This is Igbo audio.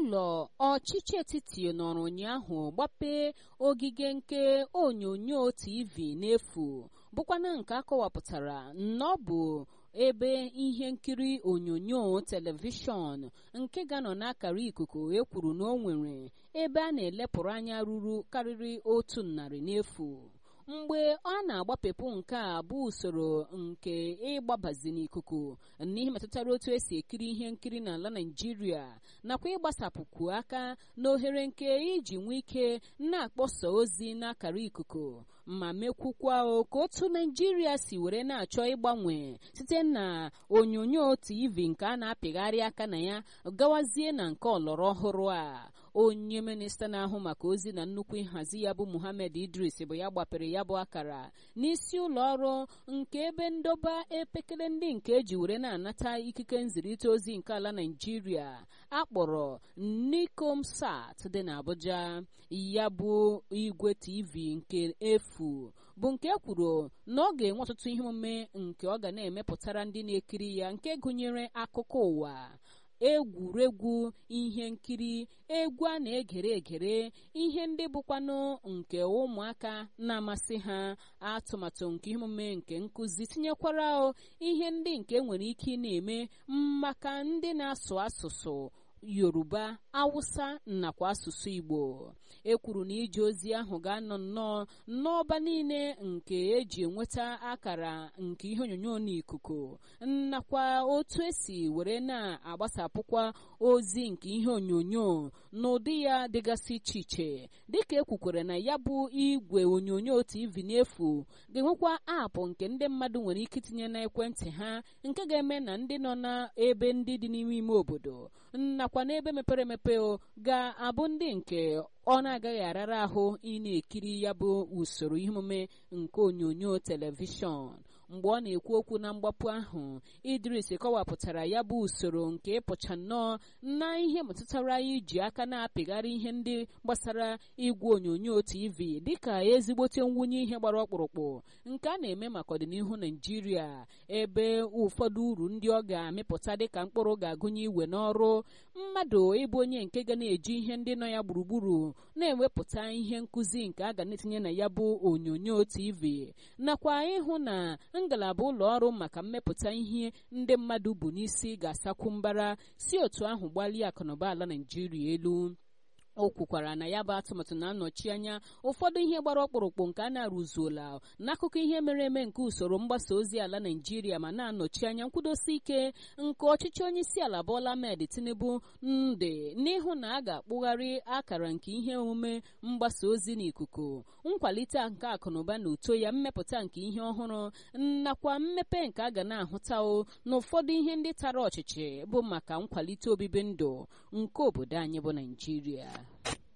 ụlọ ọchịchị etiti nọrọ ụnyaahụ gbapee ogige nke onyonyo tv n'efu bụkwana nke akọwapụtara na ọ bụ ebe ihe nkiri onyonyo telivishọn nke ga-anọ n'akara ikuku ekwuru na o nwere ebe a na-elepụrụ anya ruru karịrị otu narị n'efu mgbe ọ na-agbapepụ nke a bụ usoro nke ịgbabazi n'ikuku n'ihe metụtara otu esi ekiri ihe nkiri n'ala naijiria nakwa ịgbasapụkwu aka n'ohere nke iji nwee ike na-akpọsa ozi n'akara ikuku ma mekwukwa ka otu naijiria si were na-achọ ịgbanwe site na onyonyo tv nke a na-apịgharị aka na ya gawazie na nke ọlọrọ ọhụrụ a onye minista na-ahụ maka ozi na nnukwu nhazi ya bụ muhammad idris bụ ya gbapere ya bụ akara n'isi ụlọ ọrụ nke ebe ndoba epekele ndị nke eji were na-anata ikike nzirịta ozi nke ala naijiria akpọrọ nikomsat dị n'abuja ya bụ igwe tv nke efu bụ nke kwuru na ọ ga-enwe ọtụtụ ihe omume nke ọ ga na-emepụtara ndị na-ekiri ya nke gụnyere akụkọ ụwa egwuregwu ihe nkiri egwu a na-egere egere ihe ndị bụkwanụ nke ụmụaka na-amasị ha atụmatụ nke emume nke nkụzi tinyekwara ihe ndị nke nwere ike ị na-eme maka ndị na-asụ asụsụ yoruba awụsa nakwa asụsụ igbo e kwuru na ije ozi ahụ ga-anọ nnọọ n'ọba niile nke eji enweta akara nke ihe onyonyo n'ikuku nakwa otu esi were na-agbasapụkwa ozi nke ihe onyonyo n'ụdị ya dịgasị iche iche dịka ekwukwere na ya bụ igwe onyonyo tv n'efu ga-enwekwa aapụ nke ndị mmadụ nwere ike itinye n'ekwentị ha nke ga-eme na ndị nọ n'ebe ndị dị n'ime ime obodo nakwa n'ebe mepere emepe ga-abụ ndị nke ọ na-agaghị arara ahụ ị na-ekiri ya bụ usoro ihe omume nke onyonyo telivishọn mgbe ọ na-ekwu okwu na mgbapụ ahụ idris kọwapụtara ya bụ usoro nke ịpụcha nnọọ na ihe metụtara iji aka na-apịgharị ihe ndị gbasara igwe onyonyo tv dịka ezigbote nwunye ihe gbara ọkpụrụkpụ nke a na-eme maka ọdịnihu naijiria ebe ụfọdụ uru ndị ọ ga-amịpụta dịka mkpụrụ ga-agụnye iwe n'ọrụ mmadụ ịbụ onye nke ga na-eji ihe ndị nọ ya gburugburu na-ewepụta ihe nkụzi nke a ga na-etinye na ya bụ onyonyo tv nakwa ịhụ na ngalaba ụlọ ọrụ maka mmepụta ihe ndị mmadụ bụ n'isi ga-asakwu mbara si otu ahụ gbalie akụnụba ala naijiria elu o kwukwara na ya bụ atụmatụ na-anọchi anya ụfọdụ ihe gbara ọkpụrụkpụ nke a na-arụzuola n'akụkọ ihe mere eme nke usoro mgbasa ozi ala naijiria ma na-anọchi anya nkwudosi ike nke ọchịchị onye isi ala Bola Ahmed Tinubu ndị n'ihu na a ga-akpụgharị akara nke ihe omume mgbasa ozi n'ikuku nkwalite nke akụnụba na uto ya mmepụta nke ihe ọhụrụ nakwa mmepe nke a ga na-ahụtao na ụfọdụ ihe ndị tara ọchịchị bụ maka nkwalite obibi ndụ nke obodo anyị bụ naijiria